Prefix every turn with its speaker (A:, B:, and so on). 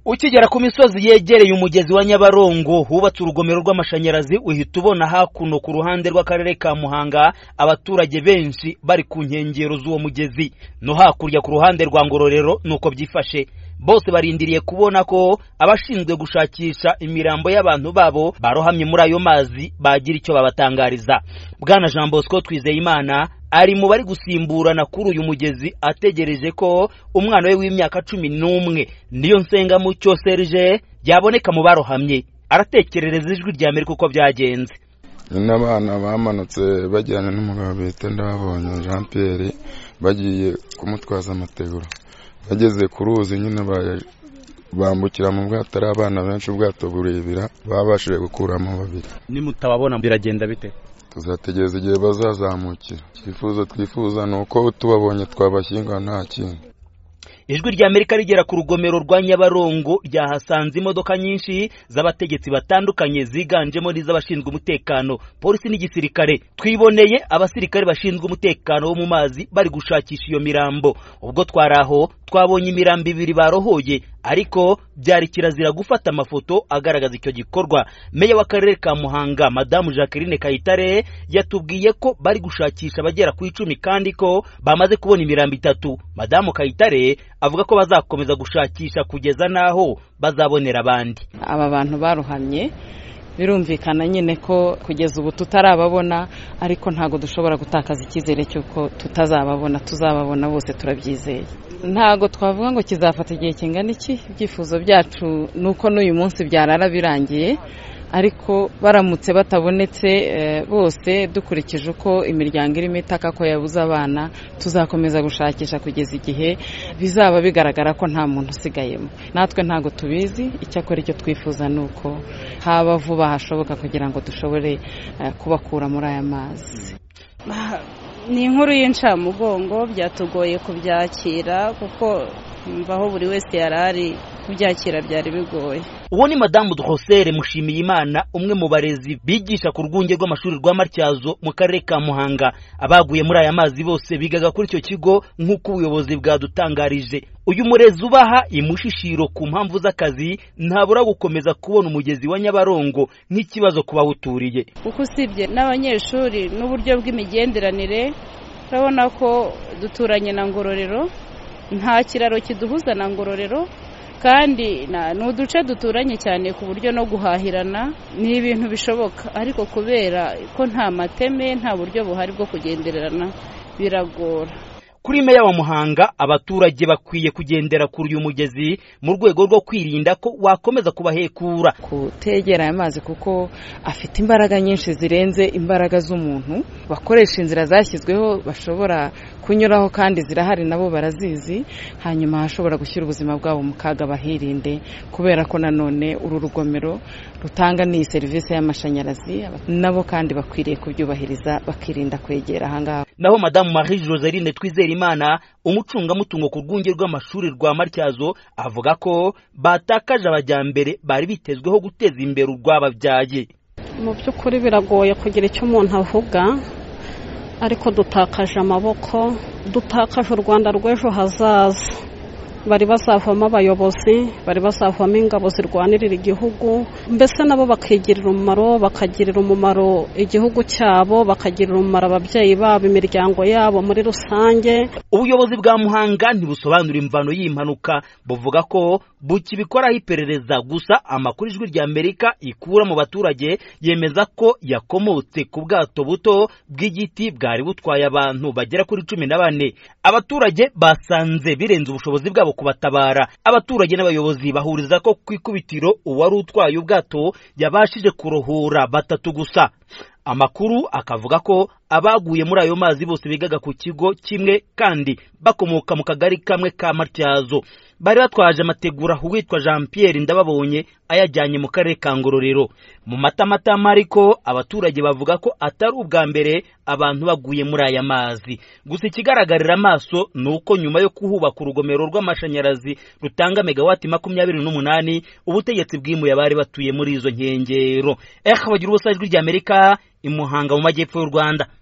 A: ukigera ku misozi yegereye umugezi wa nyabarongo hubatse urugomero rw'amashanyarazi uhita ubona hakuno ku ruhande rw'akarere ka muhanga abaturage benshi bari ku nkengero z'uwo mugezi no hakurya ku ruhande rwa ngororero nuko byifashe bose barindiriye kubona ko abashinzwe gushakisha imirambo y'abantu babo barohamye muri ayo mazi bagira icyo babatangariza bwana jean bosco twizeyimana ari mu bari gusimburana kuri uyu mugezi ategereje ko umwana we w'imyaka cumi n'umwe niyo nsenga mucyo serge yaboneka mu barohamye aratekerereza ijwi rya amerika uko byagenze
B: n'abana bamanutse bajyana n'umugabo bita ndababonye jean pierre bagiye kumutwaza amategura bageze ku ruzi nyine bambukira mu bwato ari abana benshi ubwato burebera babashije gukuramo babiri
A: nimutababona biragenda bite
B: tuzategereza igihe bazazamukira icyifuzo twifuza ni uko tubabonye twabashyingura nta kintu
A: ijwi rya amerika rigera ku rugomero rwa nyabarongo ryahasanze imodoka nyinshi z'abategetsi batandukanye ziganjemo n'iz'abashinzwe umutekano polisi n'igisirikare twiboneye abasirikare bashinzwe umutekano wo mu mazi bari gushakisha iyo mirambo ubwo twari aho twabonye imirambo ibiri barohoye ariko byari kirazira gufata amafoto agaragaza icyo gikorwa meya w'akarere ka muhanga madamu jacqueline kayitare yatubwiye ko bari gushakisha abagera ku icumi kandi ko bamaze kubona imirambo itatu madamu kayitare avuga ko bazakomeza gushakisha kugeza n'aho bazabonera abandi
C: aba bantu baruhamye birumvikana nyine ko kugeza ubu tutarababona ariko ntabwo dushobora gutakaza icyizere cy'uko tutazababona tuzababona bose turabyizeye ntabwo twavuga ngo kizafata igihe kingana iki ibyifuzo byacu ni uko n'uyu munsi byarara birangiye ariko baramutse batabonetse bose dukurikije uko imiryango irimo itaka ko yabuze abana tuzakomeza gushakisha kugeza igihe bizaba bigaragara ko nta muntu usigayemo natwe ntabwo tubizi icyakora icyo twifuza ni uko haba vuba hashoboka kugira ngo dushobore kubakura muri aya mazi
D: ni inkuru y'incamugongo byatugoye kubyakira kuko mvaho buri wese yari ari kubyakira byari bigoye
A: uwo ni madamu drosere mushimiyimana umwe mu barezi bigisha ku rwunge rw'amashuri rwa matyazo mu karere ka muhanga abaguye muri aya mazi bose bigaga kuri icyo kigo nk'uko ubuyobozi bwadutangarije uyu murezi ubaha imushishiro ku mpamvu z'akazi ntabura gukomeza kubona umugezi wa nyabarongo nk'ikibazo ku bawuturiye
D: kuko usibye n'abanyeshuri n'uburyo bw'imigenderanire urabona ko duturanye na ngororero nta kiraro kiduhuza na ngororero kandi ni uduce duturanye cyane ku buryo no guhahirana ni ibintu bishoboka ariko kubera ko nta mateme nta buryo buhari bwo kugendererana biragora
A: kuri meya wa muhanga abaturage bakwiye kugendera kuri uyu mugezi mu rwego rwo kwirinda ko wakomeza kubahekura
C: kutegera aya mazi kuko afite imbaraga nyinshi zirenze imbaraga z'umuntu bakoresha inzira zashyizweho bashobora kunyuraho kandi zirahari nabo barazizi hanyuma hashobora gushyira ubuzima bwabo mu kaga bahirinde kubera ko nanone uru rugomero rutanga n'iyi serivisi y'amashanyarazi nabo kandi bakwiriye kubyubahiriza bakirinda kwegera ahangaha
A: naho madamu marie joseline twizere imana umucungamutungo ku rwunge rw'amashuri rwa matyazo avuga ko batakaje abajyambere bari bitezweho guteza imbere urwababyaye
E: mu by'ukuri biragoye kugira icyo umuntu avuga ariko dutakaje amaboko dutakaje u rwanda rw'ejo hazaza bari bazavamo abayobozi bari bazavamo ingabo zirwanirira igihugu mbese nabo bakigirira umumaro bakagirira umumaro igihugu cyabo bakagirira umumaro ababyeyi babo imiryango yabo muri rusange
A: ubuyobozi bwa muhanga ntibusobanura imvano y'impanuka buvuga ko bukibikoraho iperereza gusa amakuru ijwi rya amerika ikura mu baturage yemeza ko yakomotse ku bwato buto bw'igiti bwari butwaye abantu bagera kuri cumi na bane abaturage basanze birenze ubushobozi bwabo kubatabara abaturage n'abayobozi bahuriza ko ku ikubitiro uwari utwaye ubwato yabashije kurohora batatu gusa amakuru akavuga ko abaguye muri ayo mazi bose bigaga ku kigo kimwe kandi bakomoka mu kagari kamwe ka matyazo bari batwaje amategura uwitwa jean pierre ndababonye ayajyanye mu karere ka ngororero mu matamatama ariko abaturage bavuga ko atari ubwa mbere abantu baguye muri aya mazi gusa ikigaragarira amaso ni uko nyuma yo kuhubaka urugomero rw'amashanyarazi rutanga megawati makumyabiri n'umunani ubutegetsi bwimuye abari batuye muri izo nkengero ehe bagira ubusa ijwi ry'amerika imuhanga mu majyepfo y'u rwanda